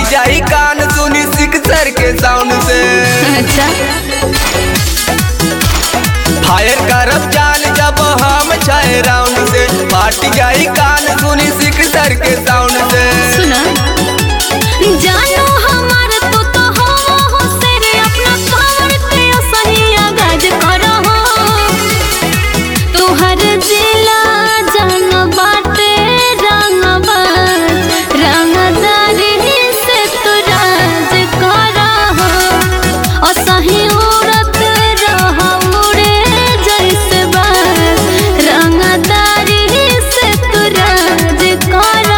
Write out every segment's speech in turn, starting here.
जाई कान सुनी सिक्सर के साउंड से अच्छा फायर करब जान जब हम छाए राउंड से फाट जाई कान सुनी सिक्सर के साउंड से सुना जानो हमार तू तो हो हो सेरे अपना पावर पे सही आगाज करो तुहर जिला जान बाटे रंगबाज रंगदारी से तू राज करो असही उड़त रह उड़े जैसे बाज रंगदारी से तू राज करो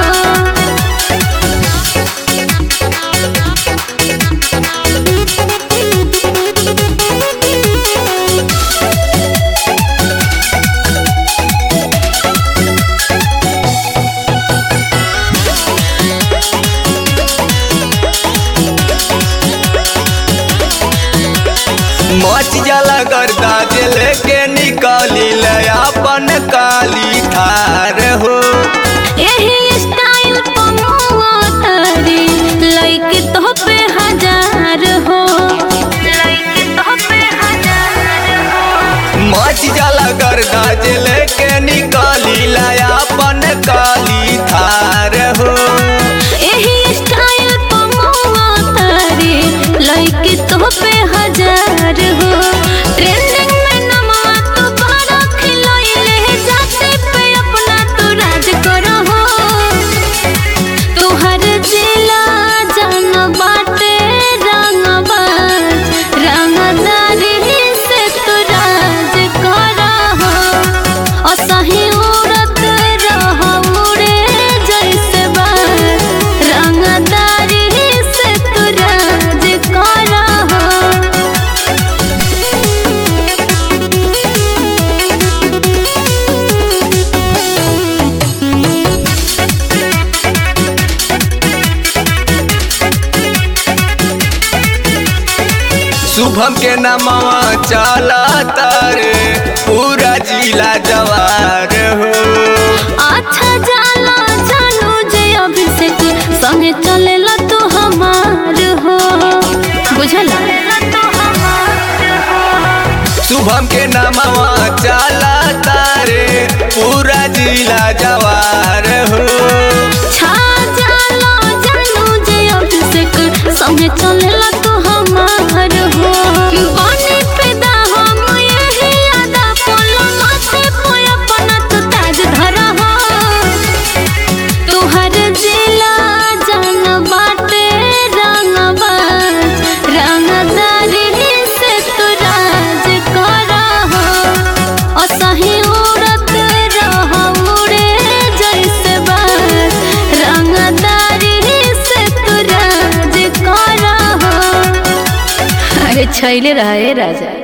मच जाला गर्दा जे लेके निकली ले अपन काली थार हो एही स्टाइल पमुआ तारी लइके तो पे हजार हो लइके तो पे हजार हो मच जाला गर्दा जे लेके निकली ले अपन काली थार हो एही स्टाइल पमुआ तारी लइके तो पे हजार हो ट्रेंडिंग में नमवा तो बड़ा खिलइले जाते पे अपना तो राज करो हो तुहर जिला जान बाटे रंगबाज रंगदारी से तू राज करो असही उड़त रह उड़े जैसे बाज रंगदारी से तू राज करो शुभम के नामवा चला तारे पूरा जिला जवार हो अच्छा जाला जानू जे अभिषेक संगे चलेला तू हमार हो बुझला शुभम के नामवा चला तारे पूरा जिला जवार हो छा जाला जानू जे अभिषेक संगे चलेला तू हमार हो बने पैदा हम यही अदा पोलो माथे पे अपना तू ताज धरा हो तुहर जिला जान बाटे रंगबाज रंगदारी से तू राज करा हो असही उड़त रह उड़े जैसे बाज रंगदारी से तू राज करा हो अरे छैले रहे राजा